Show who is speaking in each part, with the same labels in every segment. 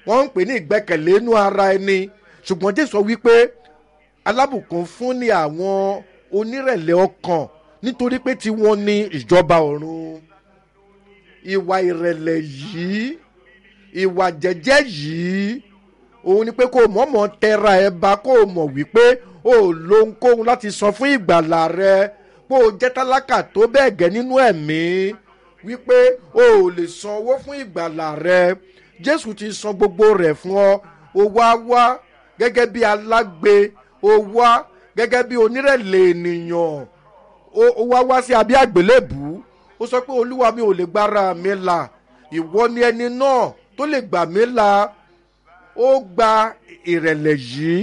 Speaker 1: wọ́n ń pè ní ìgbẹ́kẹ̀lé inú ara ẹni ṣùgbọ́n jésù sọ wípé alábùkún fún ni àwọn onírẹ̀lẹ̀ ọkàn nítorí pé tiwọn ní ìjọba ọ̀run ìwà ìrẹ̀lẹ̀ yìí ìwà jẹ́jẹ́ yìí òun ni pé kó o mọ̀ọ́mọ̀ tẹra ẹ bá kó o mọ̀ wípé o ò lo ohunkóhun láti san fún ìgbàlà rẹ pé o jẹ́ tálákà tó bẹ́ẹ̀ gẹ́ nínú ẹ̀mí wípé o ò lè san owó fún ìgbàlà rẹ jésù ti san gbogbo rẹ̀ fún ọ o wá wá gẹ́gẹ́ bí alágbe o wá gẹ́gẹ́ bí onírẹ̀lẹ̀ ènìyàn o wá wá sí abẹ́ àgbélébù ó sọ pé olúwa mi ò lè gbára mi là ìwọ ni ẹni náà tó lè gbà mí là ó gba ìrẹ̀lẹ̀ yìí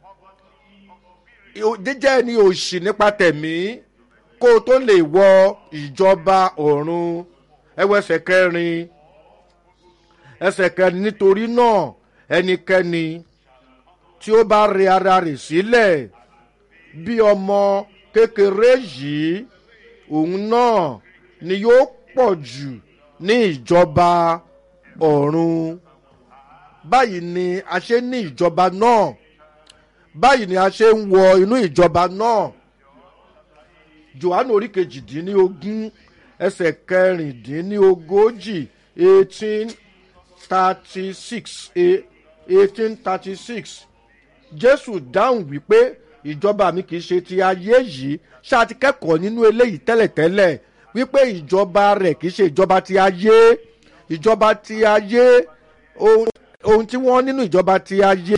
Speaker 1: jíjẹ́ ẹni òṣì nípa tẹ̀mí kó o tó lè wọ ìjọba ọ̀run ẹwọ ẹsẹ̀ kẹrin ẹsẹ̀ kẹrin nítorí náà ẹnikẹ́ni tí ó bá rẹ ara rẹ̀ sílẹ̀ bí ọmọ kékeré yìí òun náà ni yóò pọ̀ jù ní ìjọba ọ̀run báyìí ni a ṣe ní ìjọba náà báyìí ni a ṣe ń wọ inú ìjọba náà johannu orí kejìdínlógún ẹsẹ̀ kẹrìndínlógójì eighteen thirty six eighteen thirty six jésù dáhùn wípé ìjọba mi kì í ṣe ti ayé yìí ṣáà ti kẹ́kọ̀ọ́ nínú eléyìí tẹ́lẹ̀tẹ́lẹ̀ wípé ìjọba rẹ̀ kì í ṣe ìjọba ti ayé ìjọba ti ayé ohun tí wọ́n nínú ìjọba ti ayé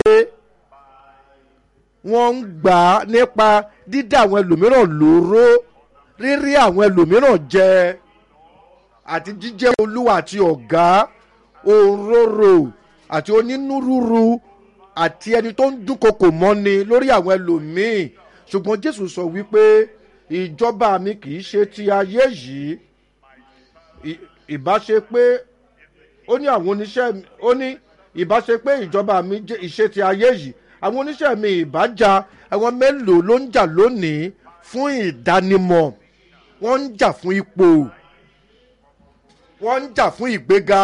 Speaker 1: wọ́n ń gbà á nípa dídá àwọn ẹlòmíràn lóró rírí àwọn ẹlòmíràn jẹ àti jíjẹ́ olúwa àti ọ̀gá òróró àti onínúrúru àti ẹni tó ń dúnkokò mọ́ni lórí àwọn ẹlòmíì ṣùgbọ́n jésù sọ wípé ìjọba mi kì í ṣe ti ayé yìí ìbáṣe pé ó ní àwọn oníṣẹ́ ó ní ìbáṣe pé ìjọba mi ìṣe ti ayé yìí àwọn oníṣẹ́ mi ìbájà àwọn mélòó ló ń jà lónìí fún ìdánimọ̀ wọ́n ń jà fún ipò wọ́n ń jà fún ìgbéga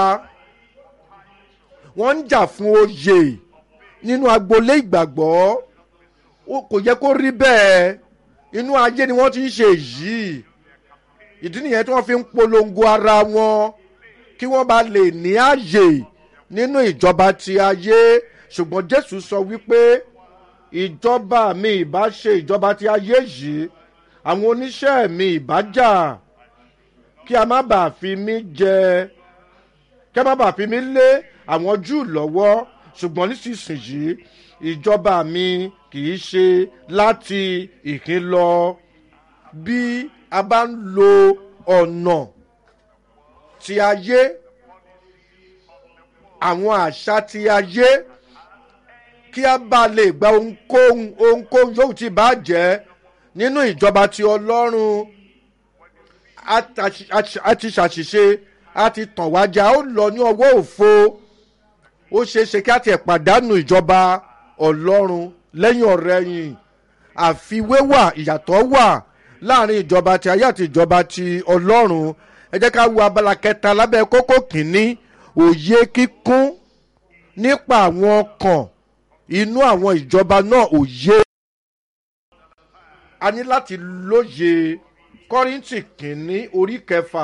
Speaker 1: wọ́n ń jà fún oyè nínú agboolé ìgbàgbọ́ kò yẹ kó rí bẹ́ẹ̀ inú ayé ni wọ́n ti ń ṣe yìí ìdí nìyẹn tí wọ́n fi ń polongo ara wọn kí wọ́n bá lè ní àyè nínú ìjọba ti ayé ṣùgbọ́n jésù sọ wípé ìjọba mi ìbá ṣe ìjọba ti ayé yìí àwọn oníṣẹ́ mi ìbá jà kí a má bàa fi mí jẹ kí a má bàa fi mí lé àwọn júù lọ́wọ́ ṣùgbọ́n nísinsìnyí ìjọba mi kì í ṣe láti ìkín lọ bí a bá ń lo ọ̀nà ti ayé àwọn àṣà ti ayé kí a bá lè gba ohunkóhun ohunkóhun yóò ti bá jẹ́ nínú ìjọba ti ọlọ́run a ti ṣàṣìṣe a ti tàn wájà ó lọ ní ọwọ́ òfo ó ṣeé ṣe kí a tiẹ̀ pàdánù ìjọba ọlọ́run lẹ́yìn ọ̀rẹ́yìn àfiwé wà ìyàtọ̀ wà láàrin ìjọba ti ayé àti ìjọba ti ọlọ́run ẹ jẹ́ ká wo abala kẹta lábẹ́ kókó kìíní òye kíkún nípa àwọn ọkàn inú àwọn ìjọba náà òye a ní láti lóye kọ́rìntì kìíní orí kẹfà.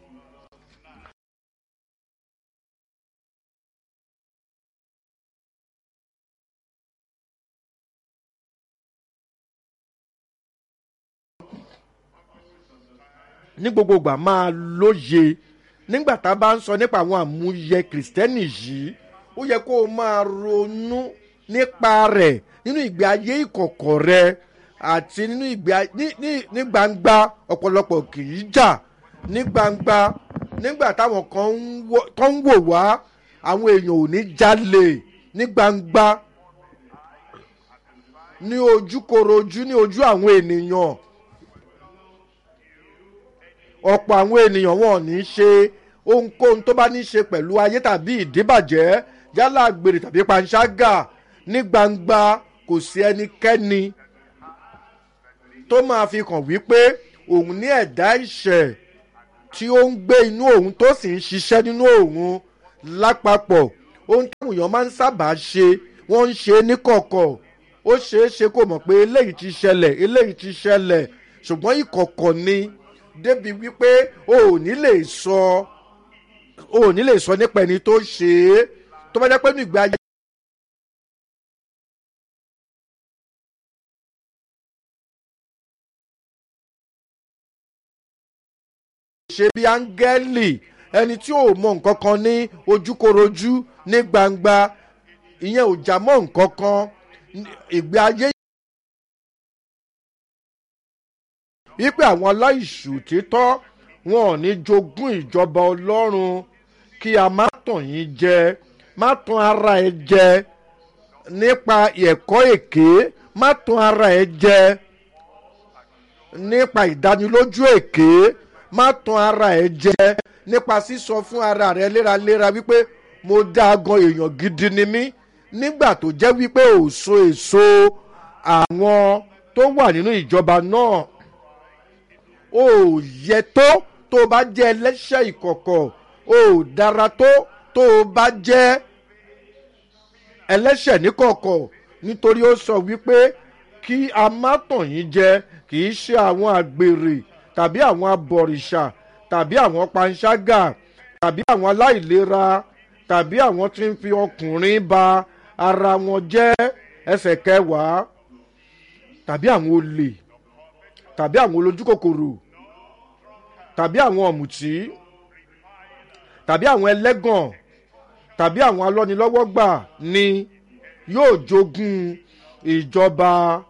Speaker 1: ní gbogbo ìgbà máa lóye nígbà tá a bá ń sọ nípa àwọn àmúyẹ kìrìsìtẹ́nì yìí ó yẹ kó o máa ronú nípa rẹ̀ nínú ìgbé ayé ìkọ̀kọ̀ rẹ àti nínú ìgbé ní gbangba ọ̀pọ̀lọpọ̀ kì í jà ní gbangba nígbà táwọn kan ń wò wá àwọn èèyàn ò ní jalè ní gbangba ní ojúkorojú ní ojú àwọn ènìyàn ọ̀pọ̀ àwọn ènìyàn wọn ò ní ṣe ohunkóhun tó bá ní ṣe pẹ̀lú ayé tàbí ìdíbàjẹ́ yálà àgbèrè tàbí panṣágà ní gbangba kò sí ẹnikẹ́ni tó máa fi hàn wípé òun ní ẹ̀dá ìṣẹ̀ tí ó ń gbé inú òun tó sì ń ṣiṣẹ́ nínú òun lápapọ̀ ohun táwọn èèyàn máa ń sábà ṣe wọ́n ń ṣe é níkọ̀kọ̀ ó ṣeé ṣe kó mọ̀ pé eléyìí ti ṣẹlẹ̀ eléyìí ti ṣẹlẹ̀ ṣùgbọ́n ìkọ̀kọ̀ ni débi wípé o ò ní lè sọ o ò ní lè sọ nípa ẹni tó ṣe é tó bá jẹ́ pé nígbà ayé. ṣe bí áńgẹ́lì ẹni tí ò mọ nǹkan kan ní ojúkorojú ní gbangba ìyẹn ò já mọ́ nǹkan kan ìgbé ayé. wípé àwọn aláìṣù títọ́ wọn ò ní jogún ìjọba ọlọ́run kí a má tàn yín jẹ má tàn ara ẹ jẹ nípa ẹ̀kọ́ èké má tàn ara ẹ jẹ nípa ìdánilójú èké má tan ara ẹ jẹ nípa sísọ fún ara rẹ léraléra wípé mo dá gan èèyàn gidi ni mí nígbà tó jẹ́ wípé ò so èso àwọn tó wà nínú ìjọba náà ò yẹ tó tó bá jẹ́ ẹlẹ́ṣẹ̀ ìkọ̀kọ̀ ò dára tó tó bá jẹ́ ẹlẹ́ṣẹ̀ níkọ̀kọ̀ nítorí ó sọ wípé kí a má tàn yín jẹ kì í ṣe àwọn àgbèrè tàbí àwọn abọ̀rìṣà tàbí àwọn panṣágà tàbí àwọn aláìlera tàbí àwọn tí ń fi ọkùnrin ba ara wọn jẹ́ ẹsẹ̀ kẹwàá tàbí àwọn olè tàbí àwọn olójúkòkòrò tàbí àwọn ọ̀mùtí tàbí àwọn ẹlẹ́gàn tàbí àwọn alọ́nilọ́wọ́gbà ni yóò jogún ìjọba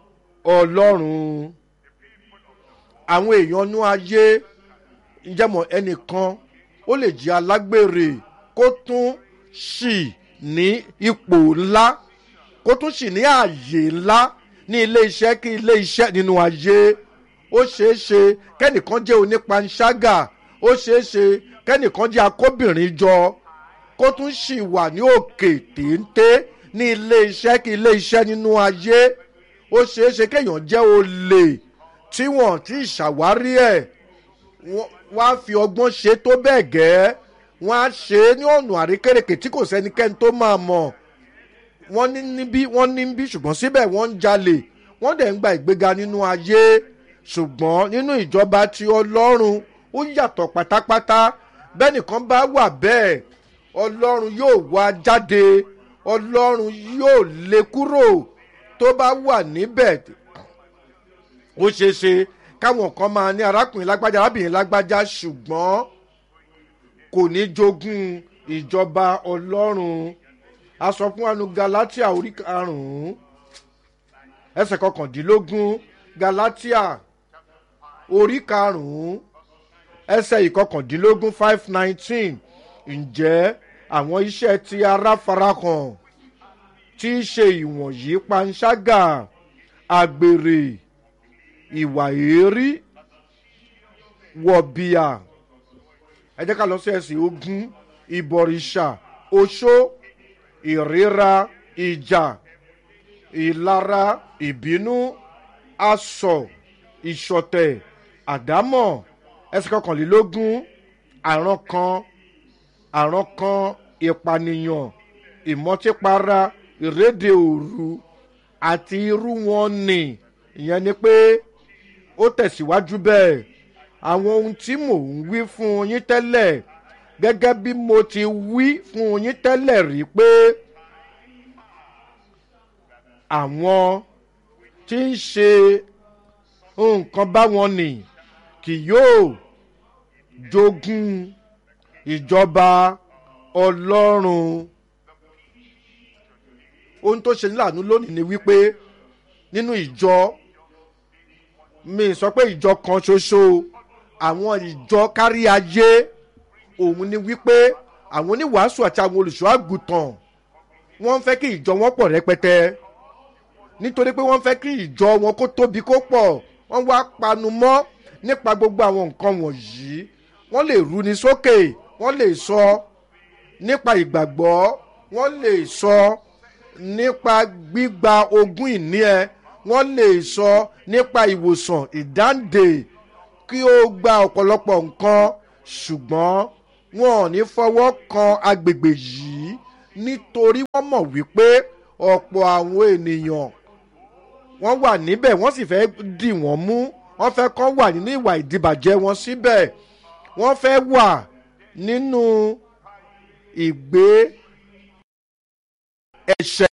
Speaker 1: ọlọ́run àwọn èèyàn nú ayé ìjẹ́mọ̀ ẹnìkan ó lè jẹ́ alágbèrè kó tún sì ní ipò ńlá kó tún sì ní ààyè ńlá ní ilé iṣẹ́ kí ilé iṣẹ́ nínú ayé ó ṣeé ṣe kẹ́nìkan jẹ́ onípanṣágà ó ṣeé ṣe kẹ́nìkan jẹ́ akóbìnrin jọ kó tún sì wà ní òkè téńté ní ilé iṣẹ́ kí ilé iṣẹ́ nínú ayé ó ṣeé ṣe kéèyàn jẹ́ olè tí wọ́n ti ṣàwárí ẹ̀ wọ́n á fi ọgbọ́n ṣe tó bẹ́ẹ̀ gẹ́ wọ́n á ṣe é ní ọ̀nà àríkèrèkè tí kò sẹ́nikẹ́ni tó máa mọ̀ wọ́n ní níbí wọ́n ní níbí ṣùgbọ́n síbẹ̀ wọ́n ń jalè wọ́n dẹ̀ ń gba ìgbéga nínú ayé ṣùgbọ́n nínú ìjọba ti ọlọ́run ó yàtọ̀ pátápátá bẹ́ẹ̀ nìkan bá wà bẹ́ẹ̀ ọlọ́run yóò wá jáde ọlọ́run yóò lé kúrò tó bá wà níbẹ̀ ó ṣeé ṣe káwọn kan máa ní arákùnrin lágbájá arábìnrin lágbájá ṣùgbọ́n kò ní jogún ìjọba ọlọ́run a sọ fún wanu galatia orí karùn-ún ẹsẹ̀ kọkàndínlógún galatia orí karùn-ún ẹsẹ̀ ìkọkàndínlógún five nineteen ǹjẹ́ àwọn iṣẹ́ tí ara farahàn tí í ṣe ìwọ̀nyí panṣágà àgbèrè ìwà èérí wọ̀bìà ẹ jẹ́ ká lọ sí ẹ̀sìn ogun ìbọ̀rìṣà oṣó ìríra ìjà ìlara ìbínú asọ̀ ìṣọ̀tẹ̀ àdámọ̀ ẹsẹ̀ kọkànlélógún àrùn kan àrùn kan ìpànìyàn ìmọ̀típara ìrédè òru àti irú wọn nì ìyẹn ni pé ó tẹ̀síwájú bẹ́ẹ̀ àwọn ohun tí mò ń wí fún yín tẹ́lẹ̀ gẹ́gẹ́ bí mo ti wí fún yín tẹ́lẹ̀ rí pé àwọn tí ń ṣe nǹkan báwọn nì kì yóò jogún ìjọba ọlọ́run ohun tó ṣe níláàánú lónìí ni wípé nínú ìjọ mi sọ pé ìjọ kan ṣoṣo àwọn ìjọ kárí ayé òun ni wípé àwọn oníwàásù àti àwọn olùṣọ́ àgùntàn wọ́n fẹ́ kí ìjọ wọn pọ̀ rẹpẹtẹ nítorí pé wọ́n fẹ́ kí ìjọ wọn kó tóbi kó pọ̀ wọ́n wá panu mọ́ nípa gbogbo àwọn nǹkan wọ̀nyí wọ́n lè runi sókè wọ́n lè sọ nípa ìgbàgbọ́ wọ́n lè sọ nípa gbígba ogún ìní ẹ wọ́n lè sọ nípa ìwòsàn ìdáǹdè kí ó gba ọ̀pọ̀lọpọ̀ nǹkan ṣùgbọ́n wọn ò ní fọwọ́ kan agbègbè yìí nítorí wọ́n mọ̀ wípé ọ̀pọ̀ àwọn ènìyàn wọ́n wà níbẹ̀ wọ́n sì fẹ́ dì wọ́n mú wọ́n fẹ́ kọ́ wà nínú ìwà ìdìbàjẹ́ wọn síbẹ̀ wọ́n fẹ́ wà nínú ìgbé ẹ̀ṣẹ̀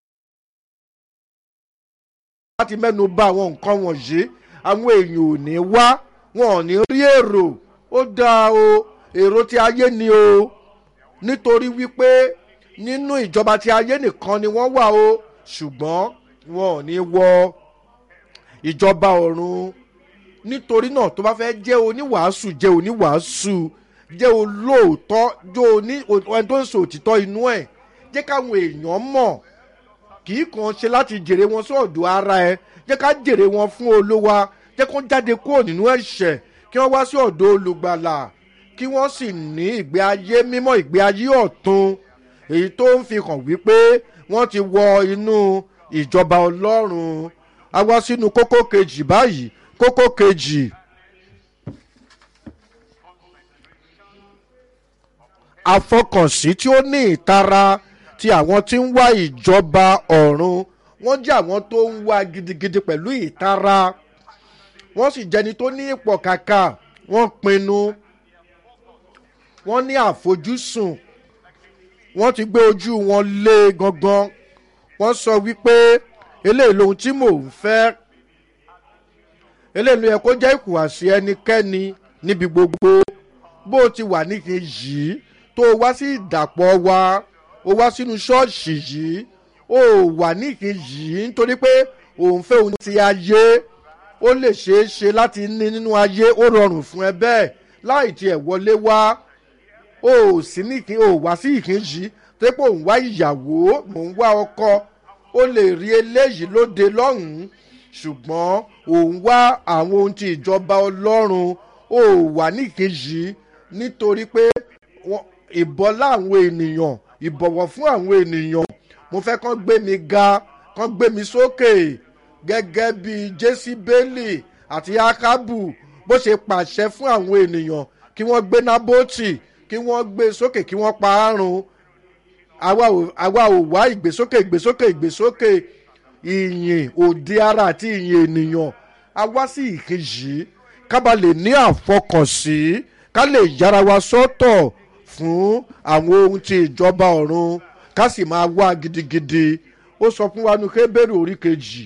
Speaker 1: láti mẹ́nu bà àwọn nǹkan wọ̀nyí àwọn èèyàn ò ní wá wọn ò ní rí èrò ó dáa o èrò tí ayé ni o nítorí wípé nínú ìjọba tí ayé nìkan ni wọ́n wà o ṣùgbọ́n wọn ò ní wọ ìjọba ọ̀run nítorí náà tó bá fẹ́ jẹ́ oníwàásù jẹ́ oníwàásù jẹ́ olóòótọ́ jẹ́ oní ẹni tó ń sọ òtítọ́ inú ẹ̀ jẹ́ káwọn èèyàn mọ̀ kì í kàn ṣe láti jèrè wọn sọ̀dọ̀ ara ẹ jẹ́ ká jèrè wọn fún olówa jẹ́ kó jáde kúrò nínú ẹ̀ṣẹ̀ kí wọ́n wá sí ọ̀dọ̀ olùgbàlà kí wọ́n sì ní ìgbé ayé mímọ́ ìgbé ayé ọ̀tun èyí tó ń fi hàn wípé wọ́n ti wọ inú ìjọba ọlọ́run a wá sínú kókó kejì báyìí kókó kejì. àfọkànsí tí ó ní ìtara ti àwọn tí ń wá ìjọba ọ̀run wọ́n jẹ́ àwọn tó ń wá gidigidi pẹ̀lú ìtara wọ́n sì jẹni tó ní ipò kàkà wọ́n pinnu wọ́n ní àfojúsùn wọ́n ti gbé ojú wọn lé gangan wọ́n sọ wípé eléyìí lohun tí mò ń fẹ́ eléyìí ló yẹ kó jẹ́ ìkùwàsí ẹnikẹ́ni níbi gbogbo bó o ti wà níkẹyìn yìí tó o wá sí ìdàpọ̀ wa o wá sínú ṣọ́ọ̀ṣì yìí o wà níkẹyìn yìí nítorí pé òun fẹ́ òun ti ayé ó lè ṣeé ṣe láti ní nínú ayé ó rọrùn fún ẹ bẹ́ẹ̀ láì tiẹ̀ wọlé wá o sì níkẹyìn o wá sí ìkẹyìn yìí tó pé òun wá ìyàwó mò ń wá ọkọ ó lè rí eléyìí lóde lọ́hùn-ún ṣùgbọ́n òun wá àwọn ohun ti ìjọba ọlọ́run ó wà níkejì nítorí pé ìbọlá àwọn ènìyàn ìbọ̀wọ̀ fún àwọn ènìyàn mo fẹ́ kán gbé mi ga kán gbé mi sókè gẹ́gẹ́ bí jésìbélì àti akabu bó ṣe pàṣẹ fún àwọn ènìyàn kí wọ́n gbé nábòtì kí wọ́n gbé sókè kí wọ́n pa á run àwa ò wá ìgbésókè ìgbésókè ìgbésókè ìyìn òde ara àti ìyìn ènìyàn a wá sí ìkejì kábà lè ní àfọkànsí ká lè yára wa sọ́tọ̀ fún àwọn ohun ti ìjọba ọ̀run ká sì máa wá gidigidi ó sọ fún wa ní kébèrè orí kejì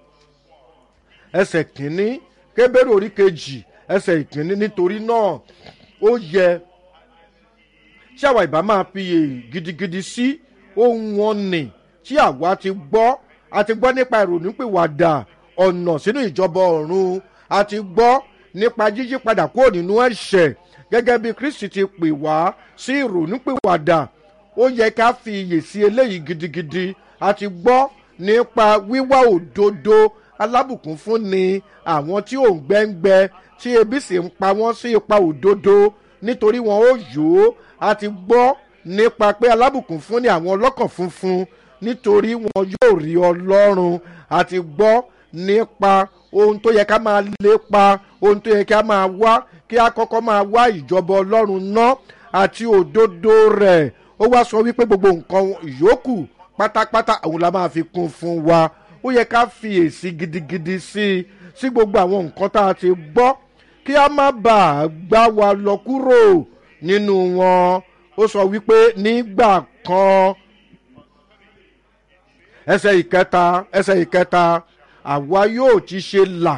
Speaker 1: ẹsẹ̀ kínní kébèrè orí kejì ẹsẹ̀ ìkínní nítorí náà ó yẹ tí àwa ìbá máa fiyè gidigidi sí ohun wọn nì tí àwa ti gbọ́ a ti gbọ́ nípa ìrònúpìwàdà ọ̀nà sínú ìjọba ọ̀run a ti gbọ́ nípa yíyípadà kúrò nínú ẹ̀ṣẹ̀ gẹ́gẹ́ bí kristi ti pè wá sí ìrònúpìwàdà ó yẹ ká fi iyè sí eléyìí gidigidi a ti gbọ́ nípa wíwá òdodo alábùkún fún ni àwọn tí ò ń gbẹ́ngbẹ́ tí ebi sì ń pa wọ́n sí ipa òdodo nítorí wọn ó yòó a ti gbọ́ nípa pé alábùkún fún ni àwọn ọlọ́kàn funfun nítorí wọn yóò rí ọlọ́run àti gbọ́ nípa ohun tó yẹ ká máa lépa ohun tó yẹ ká máa wá kí a kọ́kọ́ máa wá ìjọba ọlọ́run ná àti òdodo rẹ̀ ó wá sọ wípé gbogbo nǹkan yòókù pátápátá òun la máa fi kún fún wa ó yẹ ká fi èsì gidigidi sí i sí gbogbo àwọn nǹkan tá a ti gbọ́ kí a má bàa gbá wa lọ kúrò nínú wọn ó sọ wípé nígbà kan ẹsẹ̀ ìkẹta ẹsẹ̀ ìkẹta àwa yóò ti ṣe là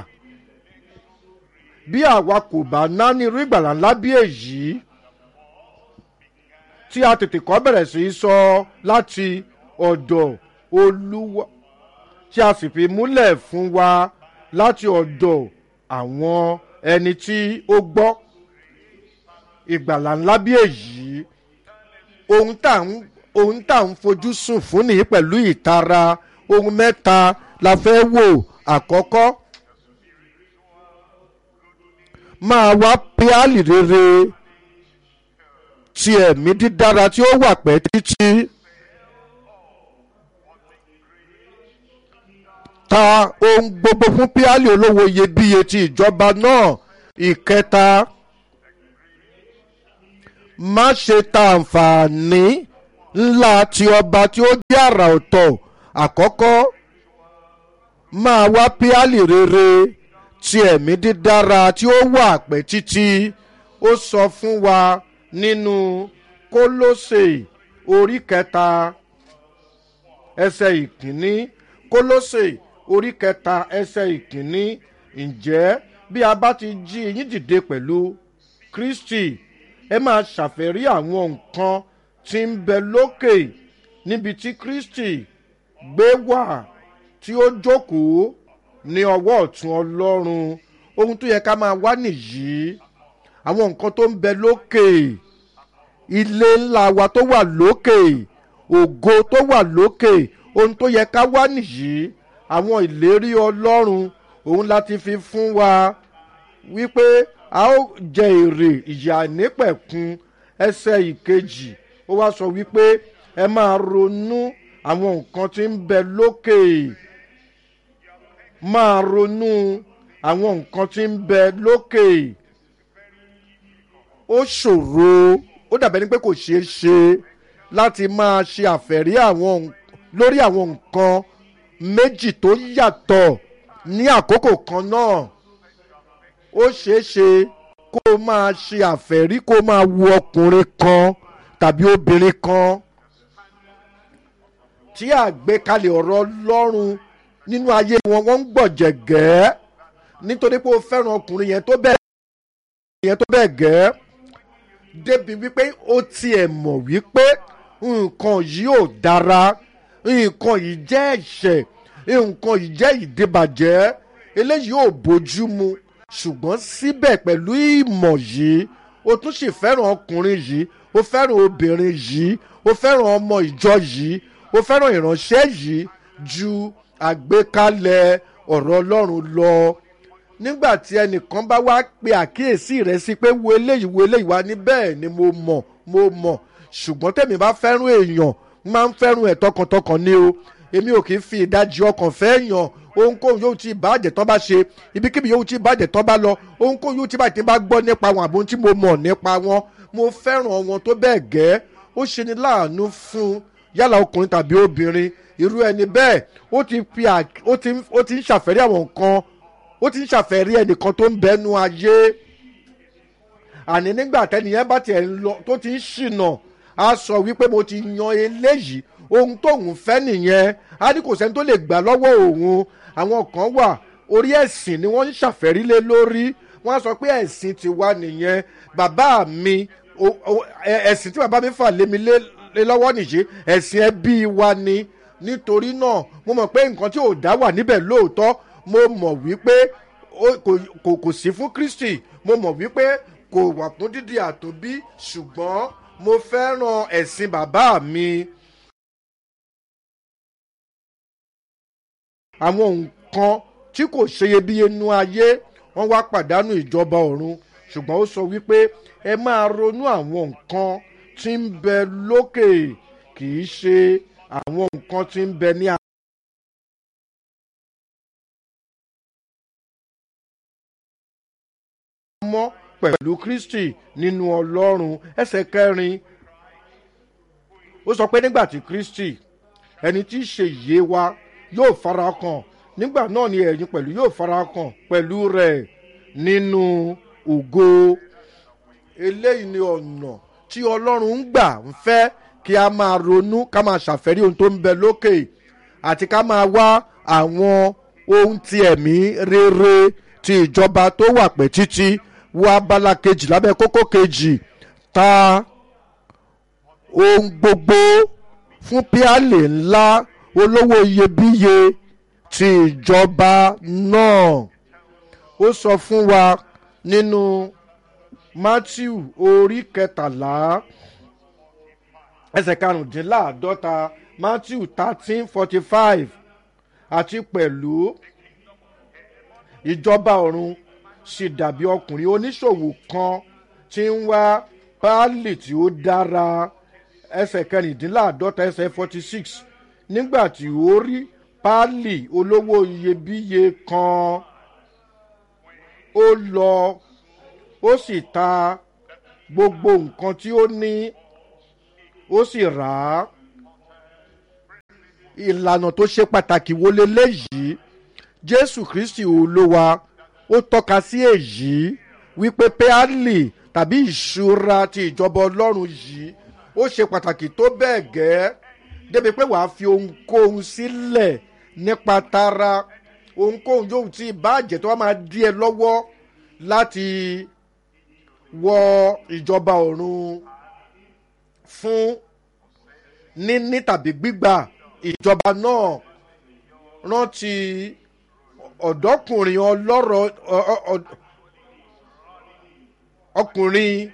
Speaker 1: bí àwa kò bá ná ní irú ìgbàlá ńlá bí èyí tí a tètè kọ́ bẹ̀rẹ̀ sí í sọ láti ọ̀dọ̀ olúwa tí a sì fi múlẹ̀ fún wa láti ọ̀dọ̀ àwọn ẹni tí ó gbọ́ ìgbàlá ńlá bí èyí ohun tá à ń ohun tá à ń fojú sùn fún nìyí pẹ̀lú ìtara ohun mẹ́ta la fẹ́ wò àkọ́kọ́ máa wá píálì rere ti ẹ̀mí dídára tí ó wà pẹ́ títí ta ohun gbogbo fún píálì olówó iyebíye ti ìjọba náà ìkẹta má ṣe ta àǹfààní ńlá ti ọba tí ó jẹ́ àrà ọ̀tọ̀ àkọ́kọ́ máa wá píálì rere ti ẹ̀mí dídára tí ó wà pẹ́ títí ó sọ fún wa nínú kólósè orí kẹta ẹsẹ̀ ìkíní kólósè orí kẹta ẹsẹ̀ ìkíní ǹjẹ́ bí a bá ti jí yín dìde pẹ̀lú kristi ẹ máa ṣàfẹ́rí àwọn nǹkan tí ń bẹ lókè níbi tí kristi gbé wà tí ó jókòó ní ọwọ́ ọ̀tún ọlọ́run ohun tó yẹ ká máa wá nìyí àwọn nǹkan tó ń bẹ lókè ilé ńlá wa tó wà lókè ògo tó wà lókè ohun tó yẹ ká wá nìyí àwọn ìlérí ọlọ́run òun láti fi fún wa wípé a ó jẹ èrè ìyà nípẹ̀kun ẹsẹ̀ ìkejì ó wá sọ wípé ẹ máa ronú àwọn nǹkan tí ń bẹ lókè máa ronú àwọn nǹkan tí ń bẹ lókè ó ṣòro ó dàbẹ́ ni pé kò ṣeé ṣe láti máa ṣe àfẹ̀rí àwọn lórí àwọn nǹkan méjì tó yàtọ̀ ní àkókò kan náà ó ṣeé ṣe kó o máa ṣe àfẹ̀rí kó o máa wo ọkùnrin kan tàbí obìnrin kan tí àgbékalẹ̀ ọ̀rọ̀ ọlọ́run nínú ayé wọn wọ́n ń gbọ̀jẹ̀gẹ́ nítorí pé o fẹ́ràn ọkùnrin yẹn tó bẹ́ẹ̀ yẹn tó bẹ́ẹ̀ gẹ́ débi wípé ó tiẹ̀ mọ̀ wípé nǹkan yìí ò dára nǹkan yìí jẹ́ ẹ̀ṣẹ̀ nǹkan yìí jẹ́ ìdíbàjẹ́ eléyìí ò bójú mu ṣùgbọ́n síbẹ̀ pẹ̀lú ìmọ̀ yìí o tún sì fẹ́ràn ọkùnrin yìí o fẹ́ràn obìnrin yìí o fẹ́ràn ọmọ ìjọ yìí o fẹ́ràn ìránṣẹ́ yìí ju àgbékalẹ̀ ọ̀rọ̀ ọlọ́run lọ nígbà tí ẹnìkan bá wá pe àkíyèsí rẹ sí pé wo eléyìí wo eléyìí wá ní bẹ́ẹ̀ ni mo mọ̀ mo mọ̀ ṣùgbọ́n tèmi bá fẹ́ràn èèyàn máa ń fẹ́ràn ẹ̀ tọkàntọkàn ni o èmi ò kì í fi ìdajì ọkàn fẹ́ yàn ohunkóhun yóò ti bàjẹ́ tán bá ṣe ibikíbi yóò ti bàjẹ́ tán bá lọ ohunkóhun yóò ti bàjẹ́ bá gbọ́ nípa wọn àbóhun tí mo mọ̀ nípa wọn mo fẹ́ràn wọn tó bẹ́ẹ̀ gẹ́ ó ṣe ni láàánú fún yálà ọkùnrin tàbí obìnrin irú ẹni bẹ́ẹ̀ ó ti fi ó ti ó ti ń ṣàfẹ́rí àwọn nǹkan ó ti ń ṣàfẹ́rí ẹnìkan tó ń bẹnu ayé àní nígbà tẹ́niyẹn bá tiẹ̀ ń lọ tó ti ń ṣìnà á sọ wípé mo ti yan eléyìí ohun tóun fẹ́ nìyẹn á ní kò sẹ́ni tó lè gbà lọ́wọ́ òun àwọn kan wà orí ẹ̀sìn ni wọ́n ń ṣàfẹ́rí lé lórí wọ́n á sọ pé ẹ̀sìn ti wá nìyẹn bàbá mi ẹ̀sìn tí bàbá mi fà lé mi lé lọ́wọ́ nìyí ẹ̀sìn ẹbí wa ni nítorí náà mo mọ̀ pé nǹkan tí ò dá wà níbẹ̀ lóòótọ́ mo mọ̀ wípé kò sí fún kristi mo mọ̀ wípé kò wà fún dídì àtòbí ṣùgbọ́n mo fẹ́ràn ẹ̀sìn bàbá mi. àwọn nǹkan tí kò ṣeyebíye nú ayé wọ́n wá pàdánù ìjọba ọ̀run ṣùgbọ́n ó sọ wípé ẹ máa ronú àwọn nǹkan tí ń bẹ lókè kì í ṣe àwọn nǹkan tí ń bẹ ní. mọ́ pẹ̀lú kristi nínú ọlọ́run ẹsẹ̀ kẹrin ó sọ pé nígbà tí kristi ẹni tí í ṣe ìyè wa yóò fara kàn nígbà náà ni ẹ̀yin pẹ̀lú yóò fara kàn pẹ̀lú rẹ̀ nínú ògo eléyìí ni ọ̀nà tí ọlọ́run ń gbà ń fẹ́ kí a máa ronú ká máa ṣàfẹ́rí ohun tó ń bẹ lókè àti ká máa wá àwọn ohun ti ẹ̀mí rere ti ìjọba tó wà pẹ́ títí wo abala kejì lábẹ́ kókó kejì ta ohun gbogbo fún píálì ńlá olówó iyebíye ti ìjọba náà ó sọ fún wa nínú matthew orí kẹtàlá ẹsẹ̀ karùndínláàdọ́ta matthew thirteen forty five àti pẹ̀lú ìjọba ọ̀run sì dàbí ọkùnrin oníṣòwò kan tí ń wá páálì tí ó dára ẹsẹ̀ kẹrìndínláàdọ́ta ẹsẹ̀ forty six nígbà tí ó rí páálì olówó iyebíye kan ó lọ ó sì ta gbogbo nǹkan tí ó ní ó sì rà á ìlànà tó ṣe pàtàkì wo leléyìí jésù kristi olówa ó tọ́ka sí èyí wípé péálì tàbí ìṣúra ti ìjọba ọlọ́run yìí ó ṣe pàtàkì tó bẹ́ẹ̀ gẹ́ débi pé wàá fi ohunkóhun sílẹ̀ nípa tara ohunkóhun yóò ti bàjẹ́ tó wá máa dí ẹ lọ́wọ́ láti wọ ìjọba ọ̀run fún níní tàbí gbígbà ìjọba náà rántí ọ̀dọ́kùnrin ọlọ́rọ̀ ọkùnrin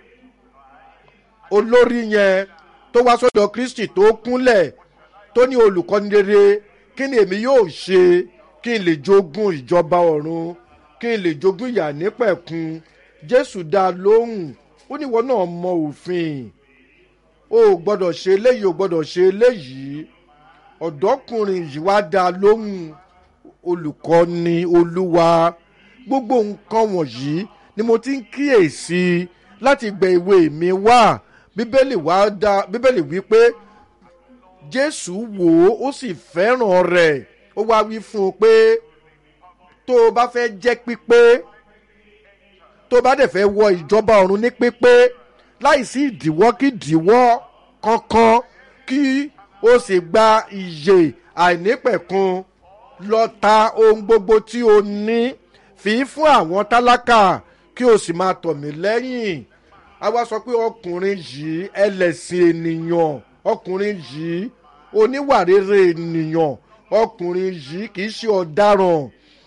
Speaker 1: olórí yẹn tó wá sọ́dọ̀ kristi tó kúnlẹ̀ tó ní olùkọ́ni rere kí ni èmi yóò ṣe kí n lè jogún ìjọba ọ̀run kí n lè jogún ìyà nípẹ̀kun jésù dá a lóhùn ó ní ìwọ náà mọ òfin o ò gbọ́dọ̀ ṣe eléyìí o gbọ́dọ̀ ṣe eléyìí ọ̀dọ́kùnrin yìí wá dá a lóhùn olùkọ́ni olúwa gbogbo nǹkan wọ̀nyí ni mo ti ń kíyèsí láti gbẹ ìwé mi wá bíbélì wá dá bíbélì wí pé jésù wò ó ó sì fẹ́ràn rẹ̀ ó wá wí fún un pé tó o bá fẹ́ jẹ́ pípé tó o bá dẹ̀ fẹ́ wọ ìjọba ọ̀run ní pípé láìsí ìdíwọ́ kí ìdíwọ́ kankan kí o sì gba ìyè àìnípẹ̀kun lọ ta ohun gbogbo tí o ní fi fún àwọn tálákà kí o sì máa tọ̀ mí lẹ́yìn a wá sọ pé ọkùnrin yìí ẹlẹ́sìn ènìyàn ọkùnrin yìí oníwà rere ènìyàn ọkùnrin yìí kì í ṣe ọ̀daràn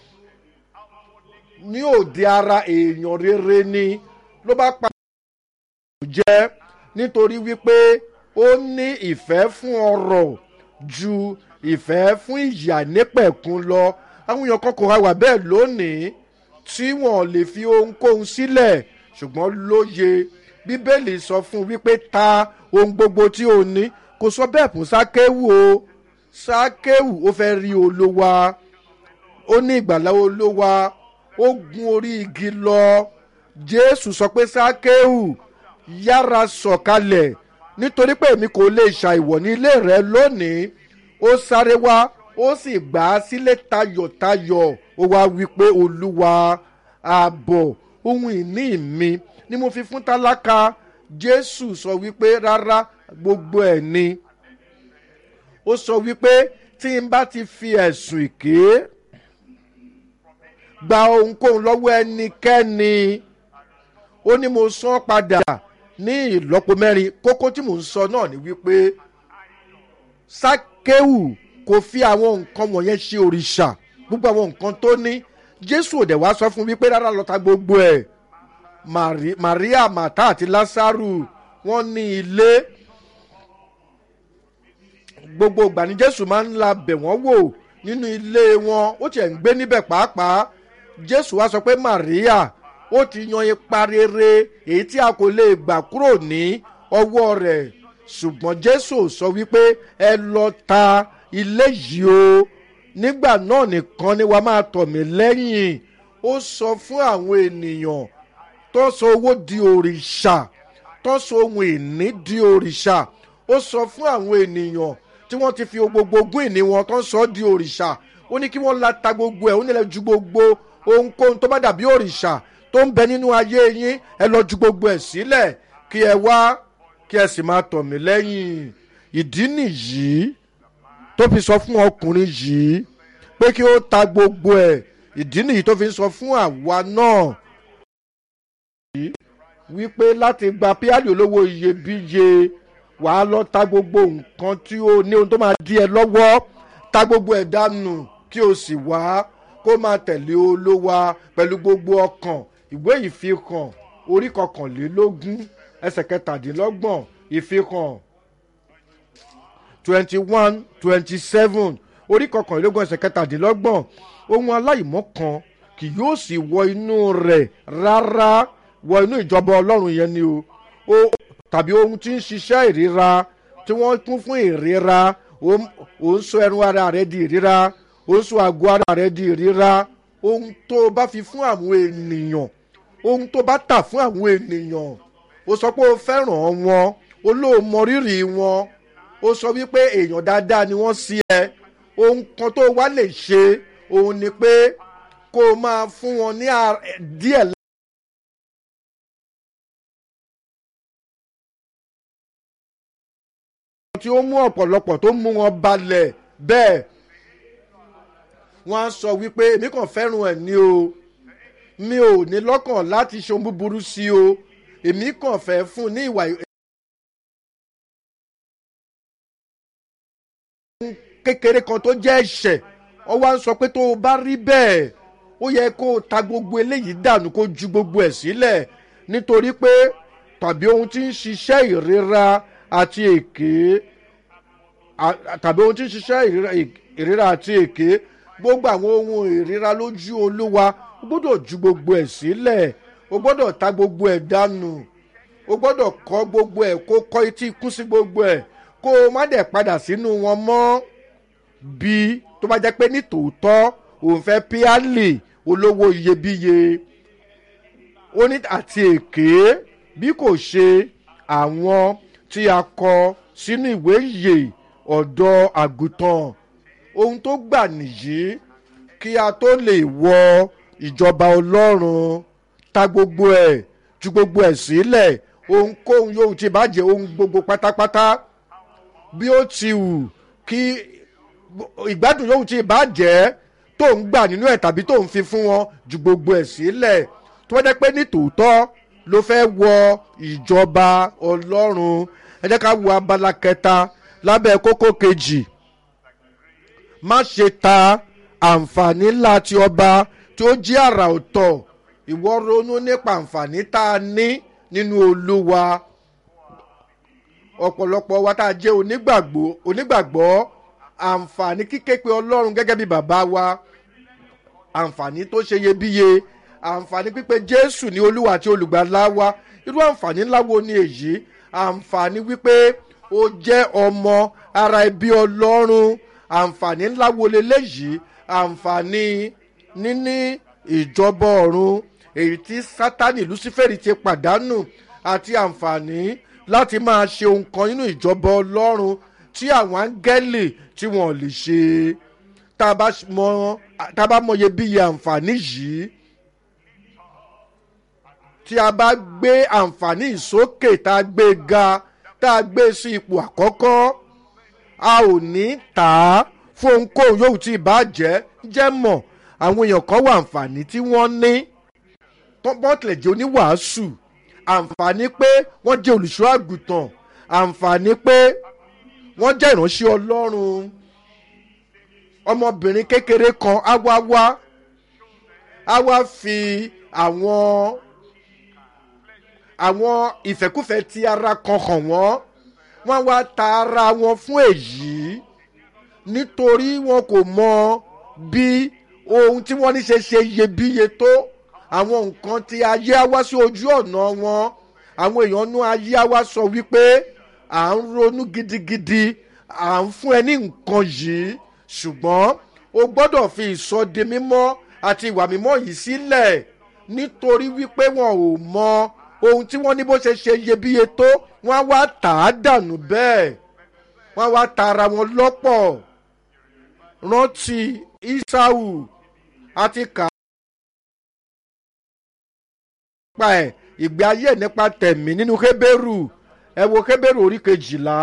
Speaker 1: ní òde ara èèyàn rere ni ló bá pa jẹ́ nítorí wípé ó ní ìfẹ́ fún ọrọ̀ ju ìfẹ́ fún ìyà nípẹ̀kun lọ àwọn èèyàn kan kò ra wà bẹ́ẹ̀ lónìí tí wọ́n lè fi ohunkóhun sílẹ̀ ṣùgbọ́n lóye bíbélì sọ fún wípé ta ohun gbogbo tí o ní kò sọ bẹ́ẹ̀ fún sákéwù o sákéwù ó fẹ́ rí olówa ó ní ìgbàlá olówa ó gun orí igi lọ jésù sọ pé sákéwù yára sọ̀kalẹ̀ nítorí pé èmi kò lè ṣàìwọ̀ ní ilé rẹ lónìí ó sáré wá ó sì gbà á sílé tayọ̀tayọ̀ ó wá wí pé olúwa ààbọ̀ ohun ìní mi ni mo fi fún tálákà jésù sọ wípé rárá gbogbo ẹ̀ ni ó sọ wípé tí n bá ti fi ẹ̀sùn ìké gba ohunkóhun lọ́wọ́ ẹnikẹ́ni ó ní mo san padà ní ìlọ́po mẹ́rin kókó tí mò ń sọ náà ni wípé sákéwù kò fi àwọn nǹkan wọ̀nyẹn ṣe òrìṣà gbogbo àwọn nǹkan tó ní jésù òdẹ̀ wá sọ fún wípé rárá lọ́ta gbogbo ẹ̀ maria mata àti lasaru wọ́n ní ilé gbogbo ìgbà ni jésù máa ń la bẹ̀ wọ́n wò nínú ilé wọn ó tiẹ̀ ń gbé níbẹ̀ pàápàá jésù wá sọ pé maria ó ti yan ipa rere èyí tí a kò lè gbà kúrò ní ọwọ́ rẹ̀ ṣùgbọ́n jésù sọ wípé ẹ lọ ta ilé yìí o nígbà náà nìkan ni wàá máa tọ̀ mí lẹ́yìn ó sọ fún àwọn ènìyàn tó sọ owó di òrìṣà tó sọ ohun ìní di òrìṣà ó sọ fún àwọn ènìyàn tí wọ́n ti fi gbogbo ogún ìní wọn tó sọ di òrìṣà ó ní kí wọ́n la ta gbogbo ẹ̀ ó nílẹ̀ ju gbogbo ohunkóhun tó bá dàbí òrìṣà tó ń bẹ nínú ayé yín ẹ lọ ju gbogbo ẹ̀ sílẹ̀ kí ẹ wá kí ẹ sì máa tọ̀ mí lẹ́yìn ìdí nìyí tó fi sọ fún ọkùnrin yìí pé kí ó ta gbogbo ẹ̀ ìdí nìyí tó fi sọ fún àwa náà wípé láti gba píálì olówó iyebíye wàá lọ ta gbogbo nǹkan tí ó ní ohun tó máa di ẹ lọ́wọ́ ta gbogbo ẹ̀ dànù kí o sì wá kó máa tẹ̀lé olówa pẹ̀lú gbogbo ọkàn ìwé ìfihàn orí kọkànlélógún ẹsẹ̀ kẹtàdínlọ́gbọ̀n ìfihàn twenty one twenty seven orí kọkànlélógún ẹsẹ̀ kẹtàdínlọ́gbọ̀n ohun aláìmọ́ kan kì yóò sì wọ inú rẹ̀ rárá wọ inú ìjọba ọlọ́run yẹn ni o ó tàbí ohun tí ń ṣiṣẹ́ ìríra tí wọ́n kún fún ìríra ó ń sọ ẹnu ara rẹ di ìríra ó ń sọ àgọ́ ara rẹ di ìríra ohun tó o bá fi fún àwọn ènìyàn ohun tó bá tà fún àwọn ènìyàn o sọ pé o fẹ́ràn wọn olóòmọ rírì wọn ó sọ wípé èèyàn dáadáa ni wọ́n sí ẹ ohun kan tó wá lè ṣe òun ni pé kó o máa fún wọn ní díẹ̀ tí ó mú ọ̀pọ̀lọpọ̀ tó mú wọn balẹ̀ bẹ́ẹ̀ wọ́n á sọ wípé èmi kàn fẹ́ràn ẹ̀ ní o mi ò ní lọ́kàn láti ṣe ohun búburú sí o èmi kàn fẹ́ fún un ní ìwà kékeré kan tó jẹ́ ẹ̀ṣẹ̀ wọ́n wá ń sọ pé tó o bá rí bẹ́ẹ̀ ó yẹ kó o ta gbogbo eléyìí dànù kó ju gbogbo ẹ̀ sílẹ̀ nítorí pé tàbí ohun tí ń ṣiṣẹ́ ìrora àti èké tàbí ohun tí ń ṣiṣẹ́ ìrora àti èké gbogbo àwọn ohun ìríra lójú olúwa o gbọ́dọ̀ ju gbogbo ẹ̀ sílẹ̀ o gbọ́dọ̀ ta gbogbo ẹ̀ dànù o gbọ́dọ̀ kọ́ gbogbo ẹ̀ kó kọ́ etí ikú sí gbogbo ẹ̀ kó o má dẹ̀ padà sínú wọn mọ́ bí tó bá jẹ́ pé ní tòótọ́ òun fẹ́ píálì olówó iyebíye ó ní àti èké bí kò ṣe àwọn tí a kọ sínú ìwé yè ọ̀dọ́ àgùntàn ohun tó gbà nìyí kí a tó lè wọ ìjọba ọlọ́run ta gbogbo ẹ̀ ju gbogbo ẹ̀ sílẹ̀ ohunkóhun yóò ti bàjẹ́ ohun gbogbo pátápátá bí ó ti wù kí ìgbádùn yóò ti bàjẹ́ tó ń gbà nínú ẹ̀ tàbí tó ń fi fún wọn ju gbogbo ẹ̀ sílẹ̀ tó wọ́n jẹ́ pé ní tòótọ́ ló fẹ́ wọ ìjọba ọlọ́run ẹ jẹ́ ká wo abala kẹta lábẹ́ kókó kejì má ṣe ta àǹfààní ńlá ti ọba tí ó jí àrà ọ̀tọ̀ ìwọ ronú nípa àǹfààní tá a ní nínú olúwa ọ̀pọ̀lọpọ̀ wa tá a jẹ́ onígbàgbọ́ onígbàgbọ́ àǹfààní kíké pe ọlọ́run gẹ́gẹ́ bí bàbá wa àǹfààní tó ṣe iyebíye àǹfààní pípé jésù ní olúwa àti olùgbàlà wa irú àǹfààní ńlá wo ni èyí àǹfààní wípé ó jẹ́ ọmọ ara ẹbí ọlọ́run àǹfààní ńlá wo leléyìí àǹfààní níní ìjọba ọ̀run èyí tí sátani lucifere ti pàdánù àti àǹfààní láti máa ṣe ohun kan nínú ìjọba ọlọ́run tí àwọn áńgẹ́lì tí wọ́n lè ṣe tá a bá mọye bíi àǹfààní yìí tí a bá gbé àǹfààní ìsókè tá a gbé ga tá a gbé sí ipò àkọ́kọ́ a ò ní tà á fún ohunkóhun yóò tí ì bá jẹ́ jẹ́ mọ̀ àwọn èèyàn kan wà àǹfààní tí wọ́n ní bọ́tìlẹ̀ jẹ́ oníwàásù àǹfààní pé wọ́n jẹ́ olùṣọ́ àgùntàn àǹfààní pé wọ́n jẹ́ ìránṣẹ́ ọlọ́run ọmọbìnrin kékeré kan á wá wá á wá fi àwọn àwọn ìfẹ́kùfẹ́ ti ara kan hàn wọ́n wọ́n wá ta ara wọn fún èyí nítorí wọn kò mọ bí ohun tí wọ́n ní ṣe ṣe iyebíye tó àwọn nǹkan tí ayé á wá sí ojú ọ̀nà wọn àwọn èèyàn nú ayé á wá sọ wípé à ń ronú gidigidi à ń fún ẹ ní nǹkan yìí ṣùgbọ́n o gbọ́dọ̀ fi ìsọdi mímọ́ àti ìwà mímọ́ yìí sílẹ̀ nítorí wípé wọn ò mọ ohun tí wọ́n ní bó ṣe ṣe iyebíye tó wọ́n á wá tà á dànù bẹ́ẹ̀ wọ́n á wá ta ara wọn lọ́pọ̀ rántí isau àti kà pa ẹ̀ ìgbé ayé ẹ̀ nípa tẹ̀mí nínú kébérù ẹ wo kébérù orí kejìlá.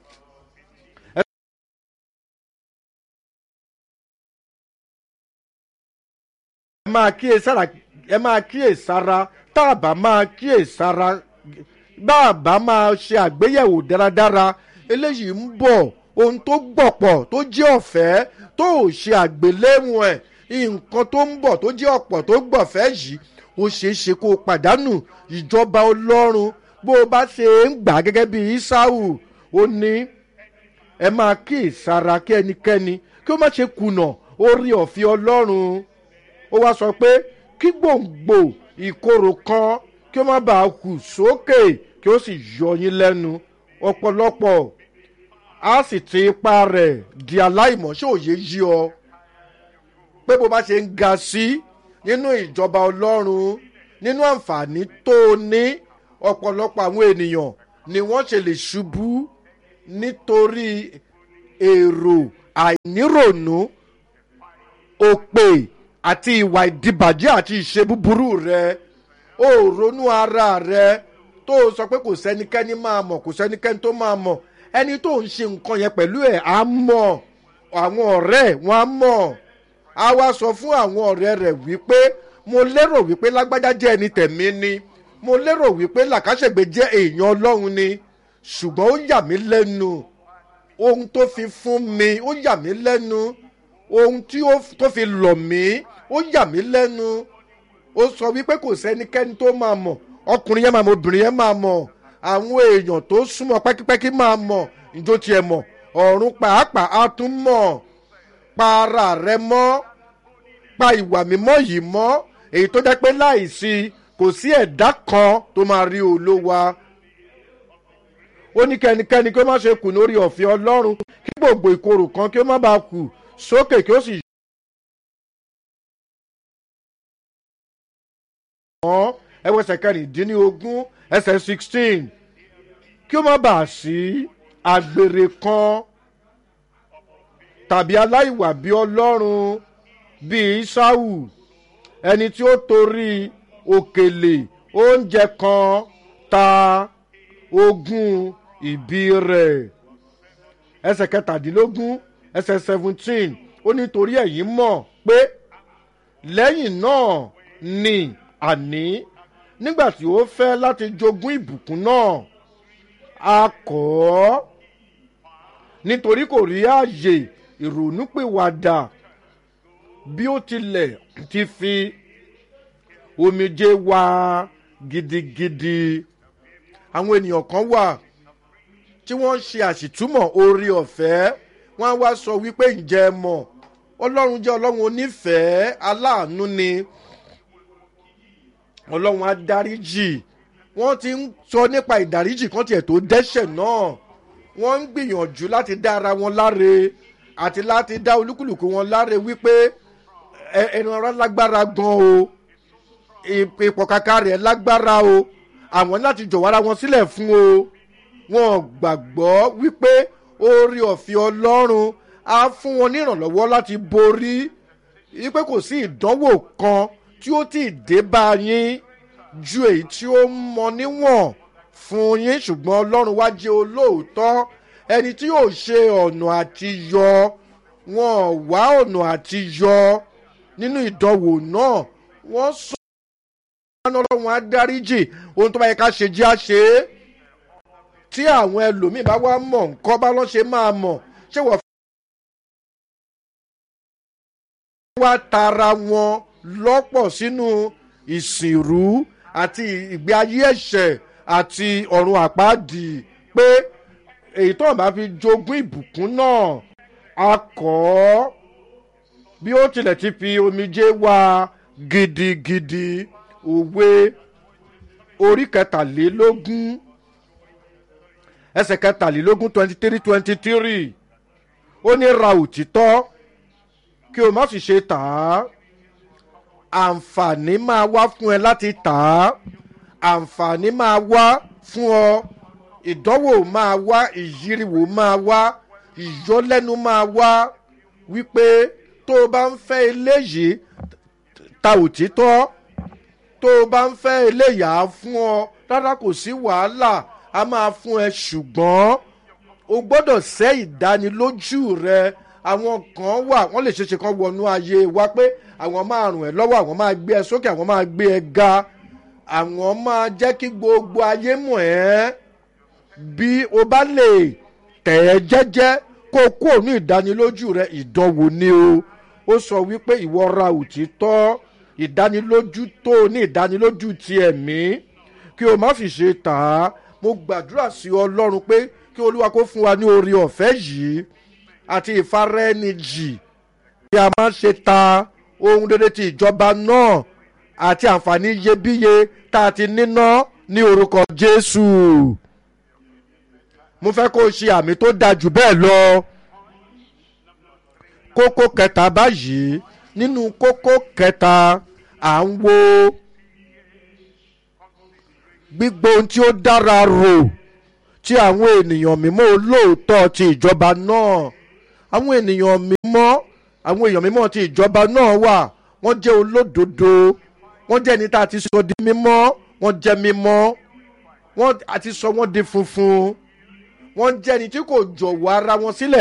Speaker 1: ẹ máa kíyè sára ẹ máa kíyè sára tá a bá máa kíyè sára bá a bá máa ṣe àgbéyẹ̀wò dáradára eléyìí ń bọ̀ ohun tó gbọ̀pọ̀ tó jẹ́ ọ̀fẹ́ tó ò ṣe àgbéléwọ̀n ẹ̀ nǹkan tó ń bọ̀ tó jẹ́ ọ̀pọ̀ tó gbọ̀fẹ́ yìí ó ṣeé ṣe kó o pàdánù ìjọba ọlọ́run bó o bá ṣe ń gbà gẹ́gẹ́ bí isau ó ní ẹ máa kíyè sára kí ẹnikẹ́ni kí ó má ṣe kùnà orí ọ̀fẹ́ ọlọ́run ó wá sọ pé kí gbòǹgbò ìkorò kan kí ó má bàa hù sókè kí ó sì yọ yín lẹ́nu ọ̀pọ̀lọpọ̀ á sì ti ipa rẹ̀ di aláìmọ̀ ṣé òye yí ọ pé bó bá ṣe ń ga sí nínú ìjọba ọlọ́run nínú àǹfààní tó o ní ọ̀pọ̀lọpọ̀ àwọn ènìyàn ni wọ́n ṣe lè ṣubú nítorí èrò àìníròònú òpè àti ìwà ìdìbàjẹ́ àti ìṣe búburú rẹ ó ronú ara rẹ tó o sọ pé kò sẹ́nikẹ́ni máa mọ̀ kò sẹ́nikẹ́ni tó máa mọ̀ ẹni tó ń ṣe nǹkan yẹn pẹ̀lú ẹ̀ á mọ̀ àwọn ọ̀rẹ́ ẹ̀ wọ́n á mọ̀ á wá sọ fún àwọn ọ̀rẹ́ rẹ̀ wípé mo lérò wípé lágbájá jẹ́ ẹni tẹ̀mí ni mo lérò wípé làkàṣègbè jẹ́ èèyàn ọlọ́run ni ṣùgbọ́n ó yà mí lẹ́nu ohun tó fi fún mi ó yà mí lẹ́nu ohun tí ó tó fi lọ̀ mí ó yà mí lẹ́nu ó sọ wípé kò sẹ́nikẹ́ni tó máa mọ̀ ọkùnrin yẹn máa mọ̀ obìnrin yẹn máa mọ̀ àwọn èèyàn tó súnmọ́ pẹ́kípẹ́kí máa mọ̀ njó tiẹ̀ mọ̀ ọ̀run pàápàá á tún mọ̀ pa ara rẹ mọ́ pa ìwà mímọ́ yìí mọ́ èyí tó jẹ́ pé láìsí kò sí ẹ̀dá kan tó máa rí olówa ó ní kẹ́nikẹ́ni kí ó má ṣe kù lórí ọ̀fẹ́ ọlọ́run kí gbogbo ìkorò kan kí ó má bàa kù sókè kí ó sì. wọ́n ẹwẹ́sẹ̀ kẹrìndínlógún ẹsẹ̀ sixteen kí ó má bàa sí àgbèrè kan tàbí aláìwà bí ọlọ́run bíi isau ẹni tí ó torí òkèlè oúnjẹ kan ta ogún ìbí rẹ̀ ẹsẹ̀ kẹtàdínlógún ẹsẹ̀ seventeen ó nítorí ẹ̀yìn mọ̀ pé lẹ́yìn náà ni àní nígbà tí ó fẹ́ láti jogún ìbùkún náà a kọ́ ọ́ nítorí kò rí ààyè ìrònúpìwàdà bí ó tilẹ̀ ti fi omijé wá gidigidi àwọn ènìyàn kan wà tí wọ́n ń ṣe àṣìtúmọ̀ orí ọ̀fẹ́ wọ́n á wá sọ wípé ǹjẹ́ ẹ mọ̀ ọlọ́run jẹ́ ọlọ́run onífẹ̀ẹ́ aláàánú ni ọlọ́run á dáríjì wọ́n ti ń sọ nípa ìdáríjì kan tiẹ̀ tó dẹ́ṣẹ̀ náà wọ́n ń gbìyànjú láti dá ara wọn láre àti láti dá olúkúlùkù wọn láre wípé ẹnu ara lágbára gan o ipò kàkà rẹ̀ lágbára o àwọn láti jọ̀wọ́ ara wọn sílẹ̀ fún o wọn gbàgbọ́ wípé orí ọ̀fẹ́ ọlọ́run á fún wọn ní ìrànlọ́wọ́ láti borí wípé kò sí ìdánwò kan tí ó ti dé bá yín ju èyí tí ó mọ níwọ̀n fún yín ṣùgbọ́n ọlọ́run wá jẹ́ olóòótọ́ ẹni tí yóò ṣe ọ̀nà àti yọ wọn wá ọ̀nà àti yọ nínú ìdánwò náà wọ́n sọ ọlọ́run á dáríjì ohun tó bá yẹ ká ṣe jẹ́ àṣe tí àwọn ẹlòmíì bá wá mọ̀ nǹkan bá lọ́ ṣe máa mọ̀ ṣé wọ́n wá tara wọn lọ́pọ̀ sínú ìsìnrú àti ìgbé ayé ẹ̀ṣẹ̀ àti ọ̀run àpáàdì pé èyí tó bá fi jogún ìbùkún náà a kọ́ ọ́ bí ó tilẹ̀ ti fi omijé wá gidigidi òwe orí kẹtàlélógún ẹsẹ̀ kẹtàlélógún twenty three twenty three ó ní ra òtítọ́ kí o má sì ṣe tà á àǹfààní máa wá fún ẹ láti tà á àǹfààní máa wá fún ọ ìdánwò máa wá ìyíriwò máa wá ìyọlẹ́nu máa wá wípé tó o bá ń fẹ́ eléyìí ta òtítọ́ tó o bá ń fẹ́ eléyà á fún ọ rárá kò sí wàhálà a máa fún ẹ ṣùgbọ́n o gbọ́dọ̀ sẹ́ ìdánilójú rẹ àwọn kan wà wọ́n lè ṣeéṣe kan wọnú ayé wa pé àwọn máa rùn ẹ́ lọ́wọ́ àwọn máa gbé ẹ sókè àwọn máa gbé ẹ ga àwọn máa jẹ́ kí gbogbo ayé mọ̀ ẹ́ bí o bá lè tẹ̀ ẹ́ jẹ́jẹ́ kó o kúrò ní ìdánilójú rẹ ìdánwò ni o ó sọ wípé ìwọ ra òtítọ́ ìdánilójú tó o ní ìdánilójú ti ẹ̀mí kí o má fi ṣe tà á mo gbàdúrà sí ọlọ́run pé kí olúwa kó fún wa ní oore ọ̀fẹ́ yìí àti ìfaraẹnijì bí a máa ń ṣe ta ohun rere ti ìjọba náà àti àǹfààní iyebíye tá a ti níná ní orúkọ jésù mo fẹ́ kó o ṣe àmì tó dáa jù bẹ́ẹ̀ lọ kókó kẹta báyìí nínú kókó kẹta à ń wo gbígbó ohun tí ó dára rò ti àwọn ènìyàn mímọ́ olóòótọ́ ti ìjọba náà àwọn ènìyàn mímọ́ àwọn èèyàn mímọ́ ti ìjọba náà wà wọ́n jẹ́ olódodo wọ́n jẹ́ ẹni tá a ti sọ di mímọ́ wọ́n jẹ́ mímọ́ wọ́n a ti sọ wọ́n di funfun wọ́n jẹ́ ẹni tí kò jọ̀wọ́ ara wọn sílẹ̀.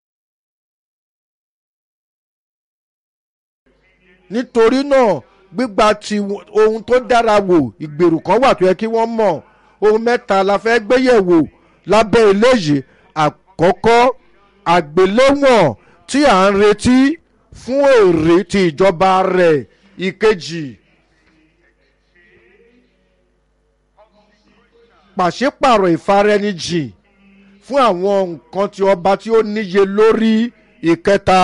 Speaker 1: nítorí náà gbígba ti ohun tó dára wò ìgbèrú kan wà tó yẹ kí wọ́n mọ̀ ohun mẹ́ta la fẹ́ gbéyẹ̀wò lábẹ́ eléyìí àkọ́kọ́ àgbéléwọ̀n tí à ń retí fún èrè ti ìjọba rẹ̀ ìkejì pàṣípàrọ̀ ìfaraẹnijìn fún àwọn nǹkan tí ọba tí ó níye lórí ìkẹta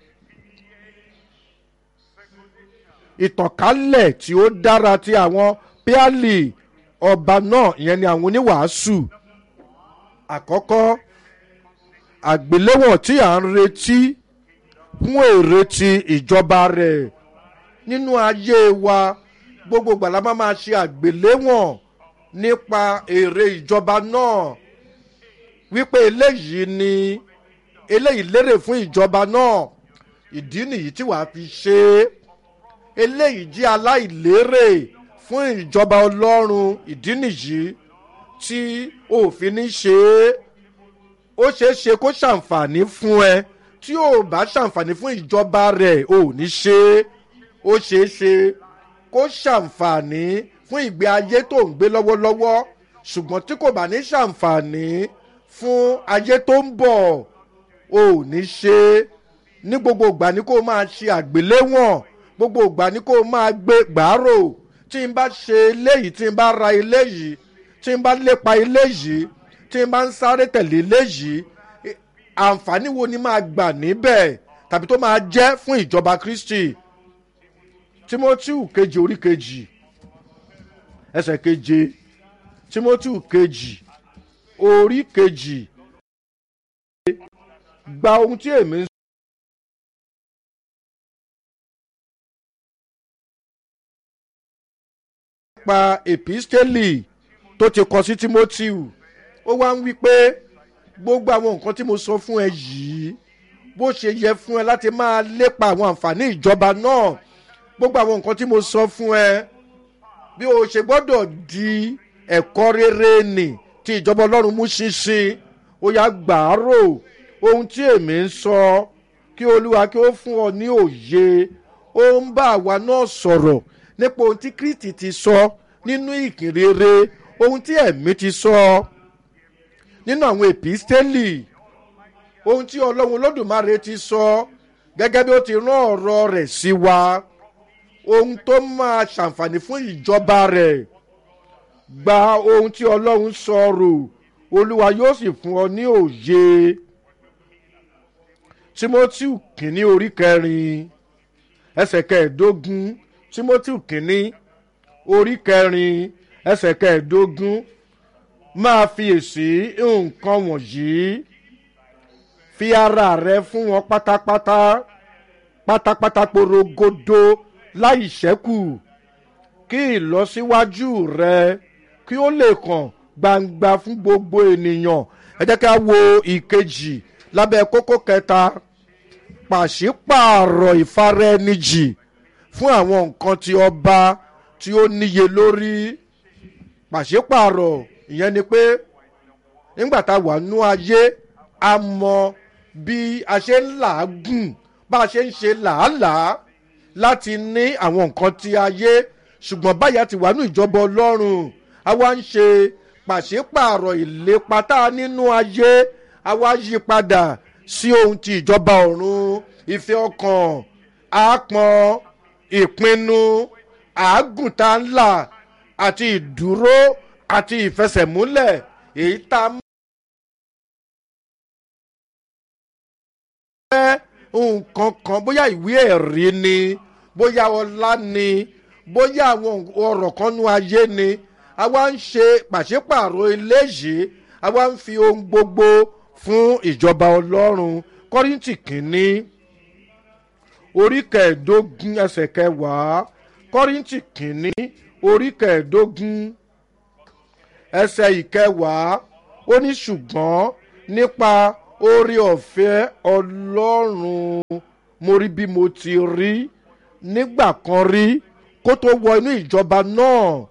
Speaker 1: ìtànkálẹ̀ tí ó dára ti àwọn píálì ọba náà ìyẹn ni àwọn oníwàásù àkọ́kọ́ àgbéléwọ̀n tí à ń retí fún èrè ti ìjọba rẹ̀ nínú ayé wa gbogbo gbàlá máa máa ṣe àgbéléwọ̀n nípa èrè ìjọba náà wípé eléyìí ni eléyìí lérè fún ìjọba náà ìdí nìyí tí wàá fi ṣe é eléyìí jẹ́ aláìlérè fún ìjọba ọlọ́run ìdí nìyí tí òfin ní ṣe é ó ṣeé ṣe kó ṣàǹfààní fún ẹ tí ò bá ṣàǹfààní fún ìjọba rẹ̀ ò ní ṣe é ó ṣeé ṣe kó ṣàǹfààní fún ìgbé ayé tó ń gbé lọ́wọ́lọ́wọ́ ṣùgbọ́n tí kò bá ní ṣàǹfààní fún ayé tó ń bọ̀ ò ní ṣe é ní gbogbo ìgbà ni kó máa ṣe àgbéléwọ̀n gbogbo ìgbà ni kó máa gbé gbàárò tí n bá ṣe eléyìí tí n bá ra eléyìí tí n bá lépa eléyìí tí n bá ń sáré tẹ̀lé eléyìí àǹfààní wo ni máa gbà níbẹ̀ tàbí tó máa jẹ́ fún ìjọba kristi timothy kejì orí kejì ẹsẹ̀ keje timothy kejì orí kejì gba ohun tí èmi ń pa episteli tó ti kọ sí timothy ó wá ń wí pé gbogbo àwọn nǹkan tí mo sọ fún ẹ yìí bó ṣe yẹ fún ẹ láti máa lépa àwọn àǹfààní ìjọba náà gbogbo àwọn nǹkan tí mo sọ fún ẹ bí o ṣe gbọ́dọ̀ di ẹ̀kọ́ rere nì tí ìjọba ọlọ́run mú ṣinṣin ó yá gbàárò ohun tí èmi ń sọ kí olúwa kí ó fún ọ ní òye ó ń bá àwa náà sọ̀rọ̀ nípa ohun tí kristi ti sọ nínú ìkìrere ohun tí ẹ̀mí ti sọ nínú àwọn èpístélì ohun tí ọlọ́run olódùmarè ti sọ gẹ́gẹ́ bí ó ti rán ọ̀rọ̀ rẹ̀ sí wa ohun tó máa ṣàǹfààní fún ìjọba rẹ̀ gba ohun tí ọlọ́run sọ rò olúwa yóò sì fún ọ ní òye timothy kìíní orí kẹrin ẹsẹ̀ kẹẹ̀ẹ́dógún timothy kìíní orí kẹrin ẹsẹ̀ kẹẹ̀ẹ́dógún máa fi èsì nǹkan wọ̀nyí fi ara rẹ fún wọn pátápátá pátápátá porogodo láì ṣẹ́kù kí ìlọsíwájú rẹ kí ó lè kàn gbangba fún gbogbo ènìyàn ẹ jẹ́ ká wo ìkejì lábẹ́ kókó kẹta pàṣípààrọ̀ ìfaraẹnijì fún àwọn nǹkan tí ọba tí ó níye lórí pàṣípààrọ̀ ìyẹn ni pé nígbà tá a wà nú ayé a mọ bí a ṣe ń làágùn bá a ṣe ń ṣe làálàá láti ní àwọn nǹkan tí ayé ṣùgbọ́n báyà ti wà nú ìjọba ọlọ́run a wá ń ṣe pàṣípààrọ̀ ìlépa tá a nínú ayé a wá yí padà sí ohun ti ìjọba ọ̀run ìfẹ́ ọkàn àápọn ìpinnu àágùntà ńlá àti ìdúró àti ìfẹsẹ̀múlẹ̀ èyí tá a fẹ́ nǹkan kan bóyá ìwé ẹ̀rí ni bóyá ọlá ni bóyá àwọn ọ̀rọ̀ kan nú ayé ni a wá ń ṣe pàṣípààrọ̀ eléyìí a wá ń fi ohun gbogbo fún ìjọba ọlọ́run kọ́rìntì kìíní orí kẹẹ̀ẹ́dógún ẹsẹ̀ kẹwàá kọ́rìntì kìíní orí kẹẹ̀ẹ́dógún ẹsẹ̀ ìkẹwàá ó ní ṣùgbọ́n nípa oore ọ̀fẹ́ ọlọ́run mo rí bí mo ti rí nígbà kan rí kó tó wọ inú ìjọba náà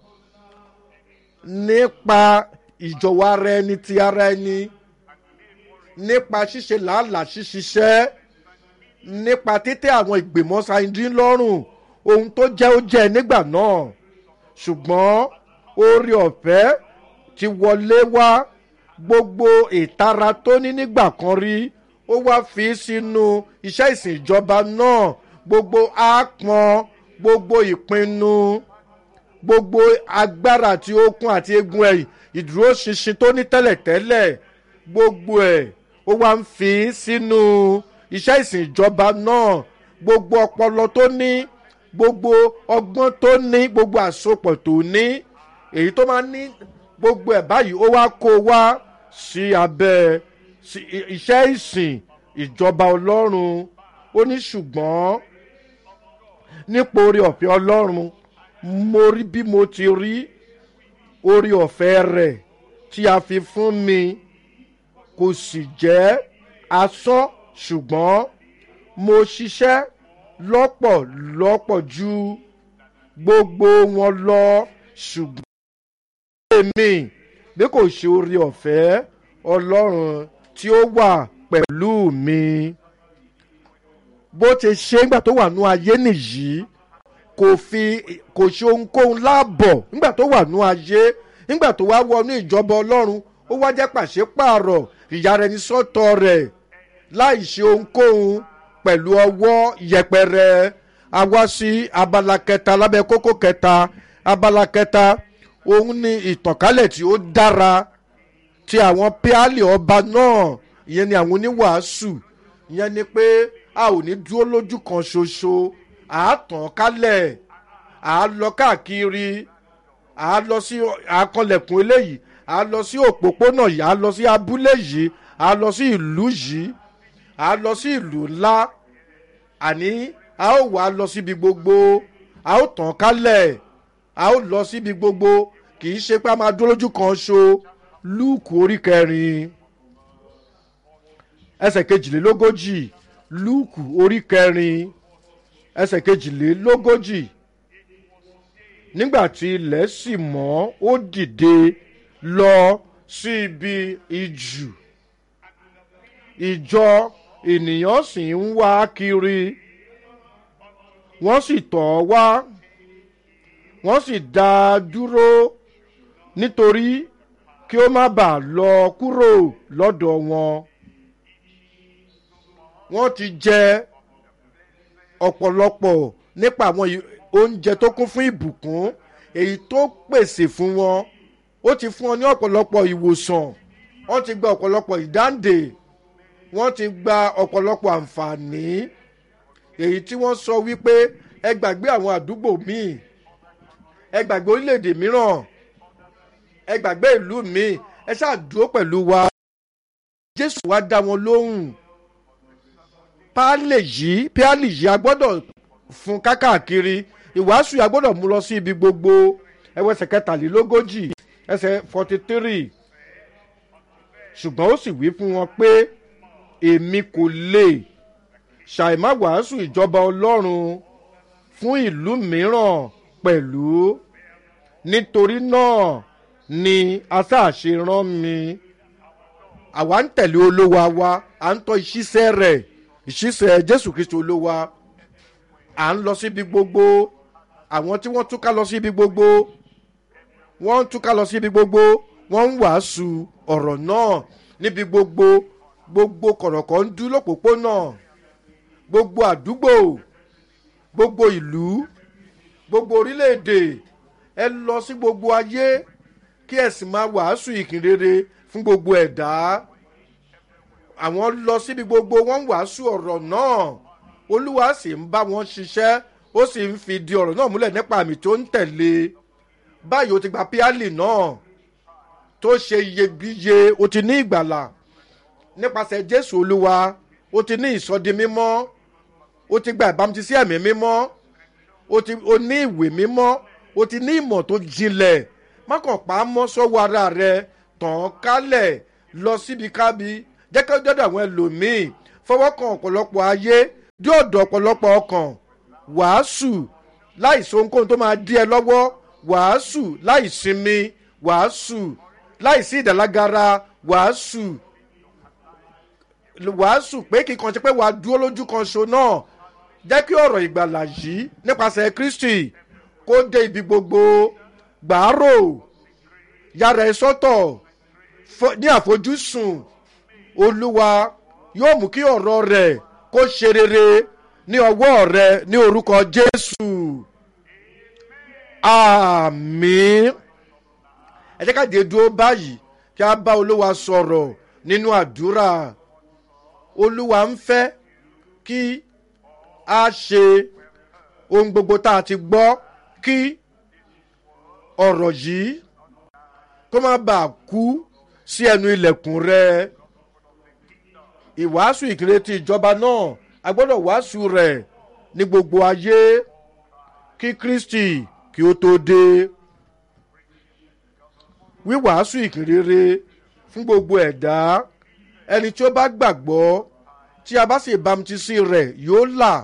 Speaker 1: nípa ìjọwọ́ ara ẹni ti ara ẹni nípa ṣíṣe làálàá ṣíṣiṣẹ́ nípa títẹ́ àwọn ìgbìmọ̀ sáyidín lọ́rùn ohun tó jẹ́ ó jẹ́ nígbà náà ṣùgbọ́n oore ọ̀fẹ́ ti wọlé wá gbogbo ìtara tó ní nígbà kan rí ó wá fi sínú iṣẹ́ ìsìn ìjọba náà gbogbo àpọn gbogbo ìpinnu gbogbo agbára àti okun àti egun ẹ̀yìn ìdúróṣinṣin tó ní tẹ́lẹ̀tẹ́lẹ̀ gbogbo ẹ̀ ó wá ń fi sínú iṣẹ́ ìsìn ìjọba náà gbogbo ọpọlọ tó ní gbogbo ọgbọ́n tó ní gbogbo àsopọ̀ tó ní èyí tó máa ní gbogbo ẹ̀ báyìí ó wá kó wá sí abẹ́ iṣẹ́ ìsìn ìjọba ọlọ́run ó ní ṣùgbọ́n nípa orí ọ̀fẹ́ ọlọ́run mo rí bí mo ti rí orí ọ̀fẹ́ rẹ̀ tí a fi fún mi kò sì jẹ́ asán ṣùgbọ́n mo ṣiṣẹ́ lọ́pọ̀lọpọ̀ ju gbogbo wọn lọ ṣùgbọ́n èmi bí kò ṣe orí ọ̀fẹ́ ọlọ́run tí ó wà pẹ̀lú mi bó ti ṣe nígbà tó wà nú ayé nìyí kò fi kò ṣe ohunkóhun láàbọ̀ nígbà tó wà nú ayé nígbà tó wá wọnú ìjọba ọlọ́run ó wá jẹ́ pàṣípààrọ̀ ìyára ẹni sọ́tọ̀ rẹ̀ láì ṣe ohunkóhun pẹ̀lú ọwọ́ yẹpẹrẹ a wá sí abala kẹta lábẹ́ kókó kẹta abala kẹta òun ni ìtànkálẹ̀ tí ó dára ti àwọn píálì ọba náà ìyẹn ni àwọn oníwàásù ìyẹn ni pé a ò ní dúró lójú kan ṣoṣo à á tàn kálẹ̀ à á lọ káàkiri à á lọ sí àkànlẹ̀kùn eléyìí à á lọ sí òpópónà yìí à á lọ sí abúlé yìí à á lọ sí ìlú yìí à á lọ sí ìlú ńlá àní a ó wà lọ síbi gbogbo a ó tàn kálẹ̀ a ó lọ síbi gbogbo kì í ṣe pé a máa dúró lójú kan ṣo lúùkù orí kẹrin ẹsẹ̀ kejìlélógójì lúùkù orí kẹrin ẹsẹ̀ kejìlélógójì nígbà tí ilẹ̀ sì mọ́ ó dìde lọ sí ibi ìjù ìjọ ènìyàn sì ń wá kiri wọ́n sì tọ̀ ọ́ wá wọ́n sì dá a dúró nítorí kí ó má bàa lọ kúrò lọ́dọ̀ wọn wọ́n ti jẹ ọ̀pọ̀lọpọ̀ nípa àwọn oúnjẹ tó kún fún ìbùkún èyí tó pèsè fún wọn ó ti fún wọn ní ọ̀pọ̀lọpọ̀ ìwòsàn wọ́n ti gba ọ̀pọ̀lọpọ̀ ìdáǹdè wọ́n ti gba ọ̀pọ̀lọpọ̀ àǹfààní èyí tí wọ́n sọ wípé ẹ gbàgbé àwọn àdúgbò míì ẹ gbàgbé orílẹ̀-èdè mìíràn ẹ gbàgbé ìlú míì ẹ ṣáà dúró pẹ̀lú wa jésù wá dá wọn lóhùn páálì yìí páálì yìí a gbọ́dọ̀ fún kákàkiri ìwàásù yìí a gbọ́dọ̀ mú lọ sí ibi gbogbo ẹwẹ́sẹ̀ kẹtàlélógójì ẹsẹ̀ forty three ṣùgbọ́n ó sì wí fún wọn pé èmi kò lè ṣàìmá wàásù ìjọba ọlọ́run fún ìlú mìíràn pẹ̀lú nítorí náà ni asáàṣe rán mi àwa ń tẹ̀lé olówó wa à ń tọ́ ìṣiṣẹ́ rẹ̀ ìṣiṣẹ́ jésù kristu olówó à ń lọ síbi gbogbo àwọn tí wọ́n túká lọ síbi gbogbo wọ́n ń túká lọ síbi gbogbo wọ́n ń wàásù ọ̀rọ̀ náà níbi gbogbo gbogbo kọ̀rọ̀kọ̀ ń dú lọ́pọ̀pọ̀nà gbogbo àdúgbò gbogbo ìlú gbogbo orílẹ̀-èdè ẹ lọ sí gbogbo ayé kí ẹ sì máa wàásù ìkìnrere fún gbogbo ẹ̀dá àwọn lọ síbi gbogbo wọn ń wàásù ọ̀rọ̀ náà olúwa sì ń bá wọn ṣiṣẹ́ ó sì ń fi di ọ̀rọ̀ náà múlẹ̀ nípa àmì tó ń tẹ̀lé báyìí ó ti gba píálì náà tó ṣe iyebíye ó ti ní ìgbàlà nípasẹ̀ jésù olúwa ó ti ní ìsọdi mímọ́ ó ti gba ìbámutísí ẹ̀mí mímọ́ ó ti ó ní ìwé mímọ́ ó ti ní ìmọ̀ tó jinlẹ̀ má kàn pa á mọ́ sọ́wọ́ ara rẹ tàn án kálẹ̀ lọ síbi kábi jẹ́ kí ó dọ́dọ̀ àwọn ẹlòmíì fọwọ́ kan ọ̀pọ̀lọpọ̀ ayé dí ọ̀dọ̀ ọ̀pọ̀lọpọ̀ ọkàn wàásù láìsí ohunkóhun tó máa dí ẹ lọ́wọ́ wàásù láìsinmi wàásù láìsí ìdàlágara wàásù wàásù pé kíkan ṣe pé wàá dúró lójú kan ṣo náà jẹ́ kí ọ̀rọ̀ ìgbàlà yìí nípasẹ̀ kristi kó dé ibi gbogbo gbàárò yàrá ẹ sọ́tọ̀ ní àfojúsùn olúwa yóò mú kí ọ̀rọ̀ rẹ̀ kó ṣe rere ní ọwọ́ rẹ ní orúkọ jésù àmín ẹ jẹ́ ká dé dúró báyìí kí a bá olúwa sọ̀rọ̀ nínú àdúrà olúwa ń fẹ́ kí a ṣe ohun gbogbo tá a ti gbọ́ kí ọ̀rọ̀ yìí kó má bàa kú sí ẹnu ilẹ̀kùn rẹ ìwàásù ìkéré ti ìjọba náà a gbọ́dọ̀ wàásù rẹ̀ ní gbogbo ayé kí kristi kí ó tó dé wíwàásù ìkéré fún gbogbo ẹ̀dá ẹni tí ó bá gbàgbọ́ tí a bá sì bámutísí rẹ̀ yóò là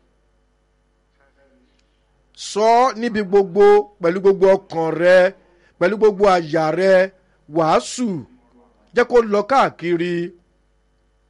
Speaker 1: sọ ọ́ níbi gbogbo pẹ̀lú gbogbo ọkàn rẹ pẹ̀lú gbogbo àyà rẹ wàásù jẹ́ kó lọ káàkiri